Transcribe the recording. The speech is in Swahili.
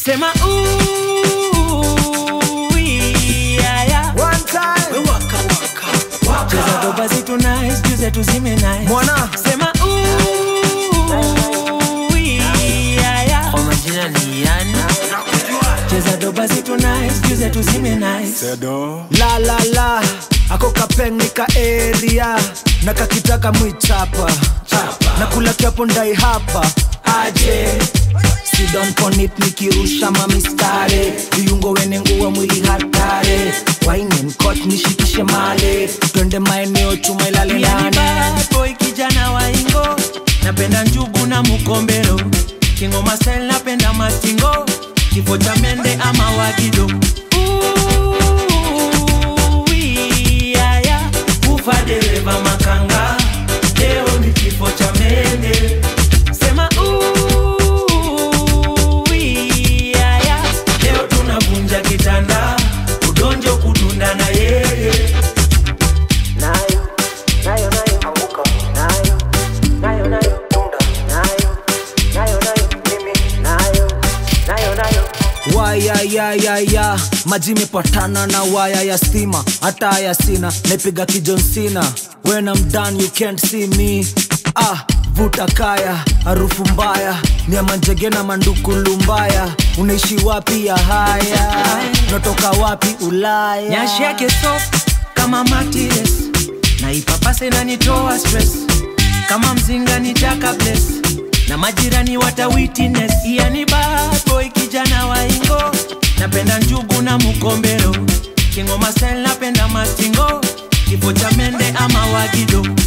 sema ooh, yeah, yeah. One time. Waka waka waka. cheza doba zetu nice juu zetu zime nice Mwana. sema ooh, yeah, yeah. kwa majina ni yani cheza doba zetu nice juu zetu zime nice La la la. Ako kapengika area. Na kakitaka mwichapa. Na kula kiapo ndai hapa. Aje. Sidon ponit nikirusha mamistare viungo wene nguwa mwili hatare waine mkot nishikishe male twende maeneo chuma ilale Yani nane bad boy kijana wa ingo napenda njugu na mukombero kingoma style napenda mastingo kifo cha mende ama wagido Ooh, yeah, yeah. ufa dereva makanga leo ni kifo cha mende sema ooh, yeah, yeah. leo tunavunja kitanda udonjo kudunda na yeye nayo nayo nayo anguka nayo nayo nayo tunda nayo nayo nayo mimi nayo nayo nayo wayayayaya maji mepatana na waya ya stima hata haya sina naipiga kijonsina when I'm done you can't see me ah vuta kaya harufu mbaya ni ya manjege na mandukulu mbaya unaishi wapi ya haya natoka wapi ulaya nyashi yake soft kama matires na ipapase nanitoa stress kama mzinga nitaka bless na majirani wata witness yani bad boy kijana wa ingo napenda njugu na mukombero kingoma style napenda mastingo kifo cha mende ama wagido